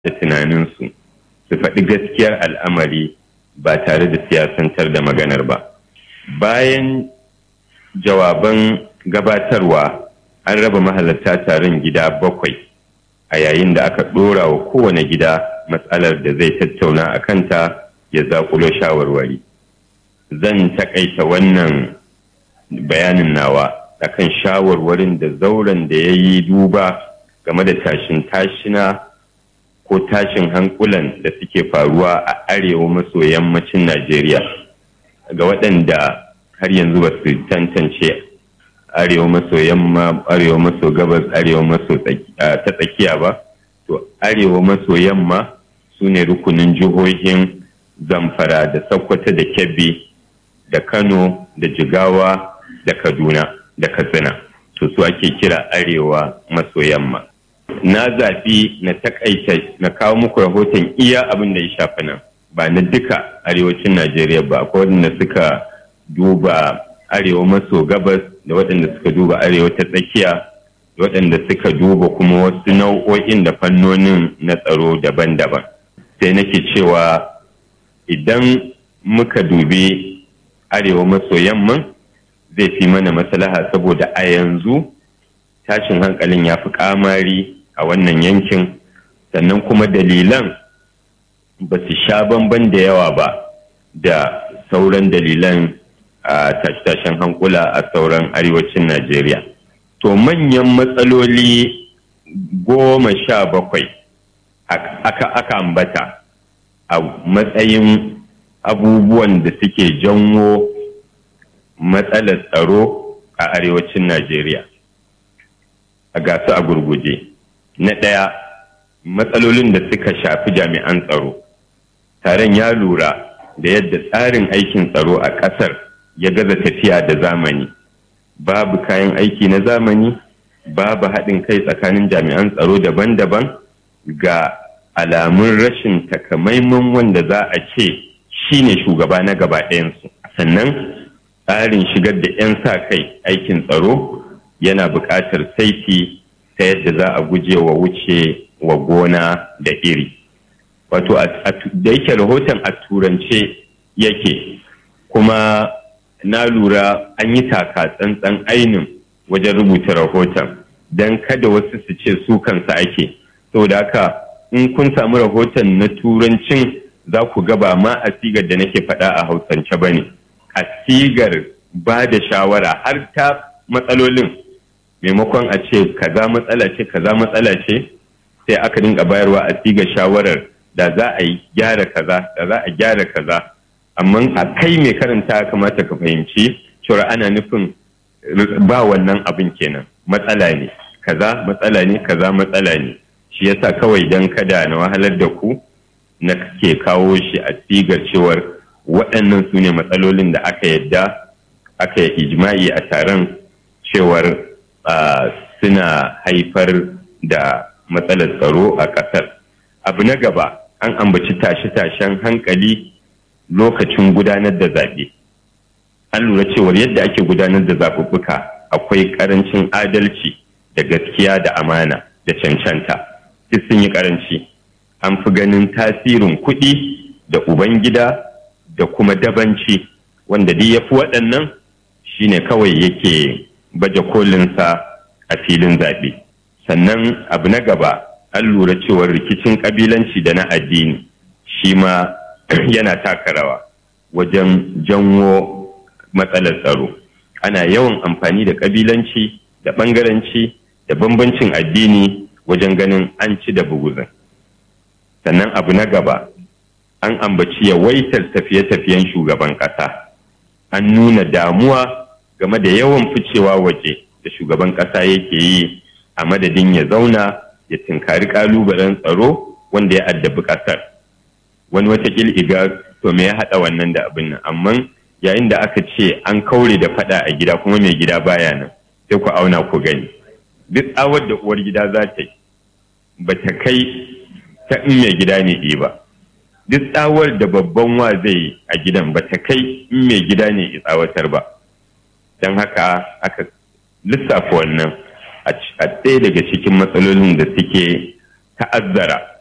da tunaninsu su faɗi gaskiyar al'amari ba tare da siyasantar da maganar ba bayan jawaban gabatarwa an raba mahalarta taron gida bakwai a yayin da aka ɗora wa kowane gida matsalar da zai tattauna a kanta ya zaƙulo shawarwari zan taƙaita wannan bayanin nawa akan shawarwarin da zauren da ya yi duba game da tashin tashina ko tashin hankulan da suke faruwa a arewa maso yammacin najeriya ga waɗanda har yanzu ba su tantance arewa maso yamma arewa maso gabas arewa maso ta tsakiya ba to arewa maso yamma su ne rukunin jihohin zamfara da sokoto da kebbi da kano da jigawa da kaduna da katsina to su ake kira arewa maso yamma na zaɓi na takaita na kawo muku rahoton iya abin da ya shafi nan ba na duka arewacin najeriya ba akwai waɗanda suka duba arewa maso gabas da waɗanda suka duba arewa ta tsakiya da waɗanda suka duba kuma wasu nau'o'in da fannonin na tsaro daban-daban sai nake cewa idan muka dubi arewa maso yamman zai fi mana maslaha saboda a yanzu tashin hankalin ya fi kamari a wannan yankin sannan kuma dalilan ba su sha bamban da yawa ba da sauran dalilan a tashe-tashen hankula a sauran arewacin najeriya to manyan matsaloli goma sha bakwai aka ambata a matsayin abubuwan da suke janwo matsalar tsaro a arewacin Najeriya. A gasu a gurguje. Na ɗaya, matsalolin da suka shafi jami'an tsaro. Taron ya lura da yadda tsarin aikin tsaro a ƙasar ya gaza tafiya da zamani. Babu kayan aiki na zamani, babu haɗin kai tsakanin jami'an tsaro daban-daban ga alamun rashin takamaiman wanda za a ce shi ne shugaba na gaba ɗayansu. Sannan tsarin shigar da 'yan sa kai aikin tsaro yana buƙatar saiti ta yadda za a guje wa wuce wa gona da iri wato da yake rahoton a turance yake kuma na lura an yi taka tsantsan ainin wajen rubuta rahoton don kada wasu su ce su kansa ake saboda haka in kun samu rahoton na turancin za ku gaba ma a sigar da nake faɗa a hausance ba ne a sigar ba da shawara har ta matsalolin maimakon a ce kaza matsala ce kaza matsala ce sai aka dinga bayarwa a sigar shawarar da za a yi gyara kaza da za a gyara kaza amma a kai mai karanta kamata ka fahimci cewa ana nufin ba wannan abin kenan matsala ne kaza matsala ne kaza matsala ne shi yasa kawai dan kada na wahalar da ku na ke kawo shi a sigar cewar waɗannan su ne matsalolin da aka yadda aka yi ijma'i a taron cewar suna haifar da matsalar tsaro a ƙasar abu na gaba an ambaci tashe-tashen hankali lokacin gudanar da zaɓe an lura cewar yadda ake gudanar da zaɓuɓɓuka akwai ƙarancin adalci da gaskiya da amana da cancanta duk sun yi ƙaranci an fi ganin tasirin kuɗi da ubangida da kuma dabanci wanda duk ya fi waɗannan shine kawai yake baje kolinsa a filin zaɓe sannan abu na gaba an lura cewar rikicin ƙabilanci da na addini shi ma yana taka rawa wajen janwo matsalar tsaro ana yawan amfani da ƙabilanci da ɓangaranci da bambancin addini wajen ganin an ci da buguzin sannan abu na gaba an ambaci yawaitar tafiye-tafiyen shugaban ƙasa an nuna damuwa game da yawan ficewa waje da shugaban ƙasa yake yi a madadin ya zauna ya tinkari ƙalubalen tsaro wanda ya addabi ƙasar wani watakil iga to me ya haɗa wannan da abin nan amma yayin da aka ce an kaure da faɗa a gida kuma mai gida baya nan sai ku auna ku gani duk tsawar da uwar gida za ta yi ba ta kai ta in mai gida ne ba duk tsawar da babban wa zai yi a gidan ba ta kai in mai gida ne tsawatar ba don haka aka lissafa wannan a ɗaya daga cikin matsalolin da suke ta'azzara